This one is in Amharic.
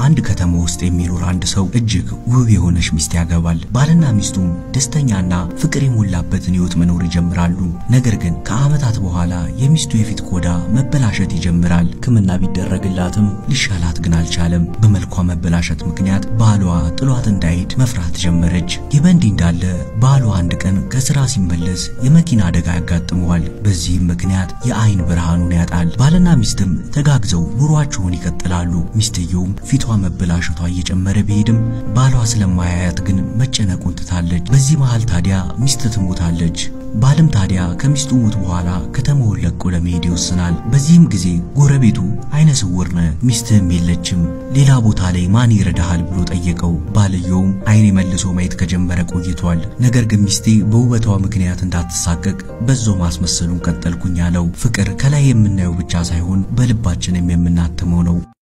አንድ ከተማ ውስጥ የሚኖር አንድ ሰው እጅግ ውብ የሆነች ሚስት ያገባል። ባልና ሚስቱም ደስተኛና ፍቅር የሞላበትን ሕይወት መኖር ይጀምራሉ። ነገር ግን ከዓመታት በኋላ የሚስቱ የፊት ቆዳ መበላሸት ይጀምራል። ሕክምና ቢደረግላትም ሊሻላት ግን አልቻለም። በመልኳ መበላሸት ምክንያት ባሏ ጥሏት እንዳይሄድ መፍራት ጀመረች። ይህ በእንዲህ እንዳለ ባሏ አንድ ቀን ከስራ ሲመለስ የመኪና አደጋ ያጋጥመዋል። በዚህም ምክንያት የአይን ብርሃኑን ያጣል። ባልና ሚስትም ተጋግዘው ኑሯቸውን ይቀጥላሉ። ሚስትየውም ፊቷ መበላሸቷ እየጨመረ ቢሄድም ባሏ ስለማያያት ግን መጨነቁን ትታለች። በዚህ መሃል ታዲያ ሚስት ትሞታለች። ባልም ታዲያ ከሚስቱ ሞት በኋላ ከተማውን ለቆ ለመሄድ ይወስናል። በዚህም ጊዜ ጎረቤቱ አይነ ስውር ነህ፣ ሚስትህም የለችም፣ ሌላ ቦታ ላይ ማን ይረዳሃል ብሎ ጠየቀው። ባልየውም አይኔ መልሶ ማየት ከጀመረ ቆይቷል። ነገር ግን ሚስቴ በውበቷ ምክንያት እንዳትሳቀቅ በዛው ማስመሰሉን ቀጠልኩኝ አለው። ፍቅር ከላይ የምናየው ብቻ ሳይሆን በልባችንም የምናትመው ነው።